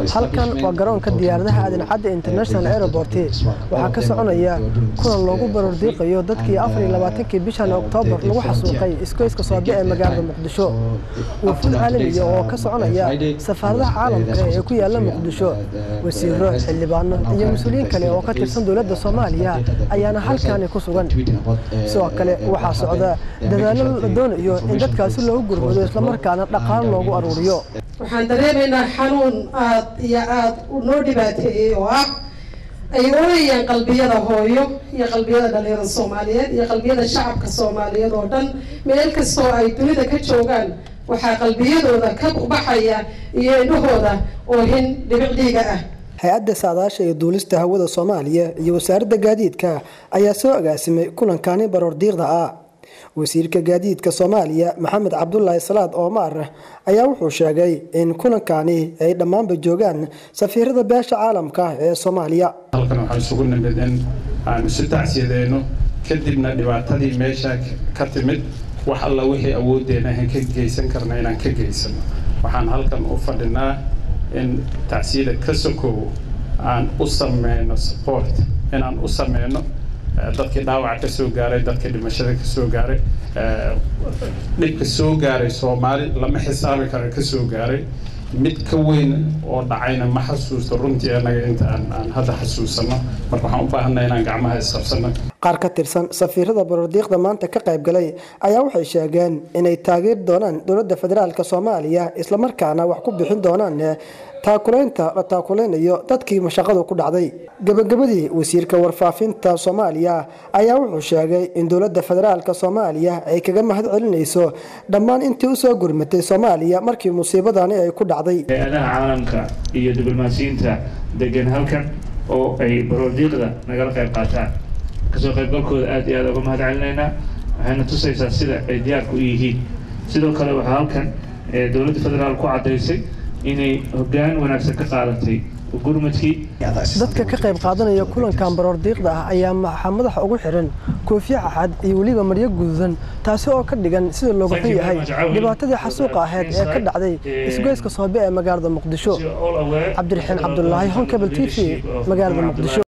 halkan waa garoonka diyaaradaha aadan cadde international airport waxaa ka soconaya kulan loogu barordiiqayo dadkii afar iyo labaatankii bishan oktoobar lagu xasuuqay isgoyska soobe ee magaalada muqdisho wafuud caalamiya oo ka soconaya safaaradaha caalamka ee ku yaala muqdisho wasiiro xildhibaano iyo mas-uuliyiin kale oo ka tirsan dowladda soomaaliya ayaana halkaani ku sugan sidoo kale waxaa socda dadaallo la doonayo in dadkaasi loogu gurmado islamarkaana dhaqaalo loogu aruuriyo waxaan dareemaynaa xanuun aad iyo aad noo dhibaateeyey oo ah ay oonayaan qalbiyada hooyo iyo qalbiyada dhalinyarada soomaaliyeed iyo qalbiyada shacabka soomaaliyeed oo dhan meel kastoo ay dunida ka joogaan waxaa qalbiyadooda ka baxaya iyo indhahooda oohin dhibicdhiiga ah hay-adda saadaasha iyo duulista hawada soomaaliya iyo wasaaradda gaadiidka ayaa soo agaasimay kulankani baroordiiqda ah wasiirka gaadiidka soomaaliya maxamed cabdulaahi salaad oomar ayaa wuxuu sheegay in kulankani ay dhammaanba joogaan safiirada beesha caalamka ee soomaaliya halkan waxaan isugu nimid in aan isu tacsiyadeyno kadibna dhibaatadii meesha ka timid wax alla wixii awooddeena aan ka geysan karna inaan ka geysano waxaan halkan u fadhinaa in tacsiyada ka sokow aan u sameyno support inaan u sameyno dadkii dhaawaca ka soo gaaray dadkii dhimashada ka soo gaaray dhibka soo gaaray soomaali lama xisaabi karo ka soo gaaray mid ka weyn oo dhacayna ma xasuusto runtii anaga inta aan aan hadda xasuusano marka waxaan u baahannaha inaan gacmaha isqabsano qaar ka tirsan safiirada barordiiqda maanta ka qayb galay ayaa waxay sheegeen inay taageeri doonaan dowladda federaalk soomaaliya islamarkaana wax ku bixin doonaan taakulaynta la taakuleynayo dadkii mashaqadu ku dhacday gabagabadii wasiirka warfaafinta soomaaliya ayaa wuxuu sheegay in dowladda federaalk soomaaliya ay kaga mahad celinayso dhammaan intii usoo gurmatay soomaaliya markii musiibadani ay ku dhacday hay-adaha caalamka iyo diblomaasiyiinta degan halkan oo ay baroordiiqda nagala qayb qaataan kasoo qaybgalkooda aad iyo aad uga mahad celinaynaa waxayna tusaysaa sida ay diyaarku u yihiin sidoo kale waxaa halkan dowladda federaal ku caddaysay inay hoggaan wanaagsan ka qaadatay gurmadkii dadka ka qayb qaadanaya kulankan baroordiiqda ah ayaa maxaa madaxa ugu xiran koofiya xaxad iyo weliba maryo gududan taasi oo ka dhigan sida looga xun yahay dhibaatadii xasuuqa ahayd ee ka dhacday isgoyska soobe ee magaalada muqdisho cabdiraxiin cabdulaahi honkabel t v magaalada muqdisho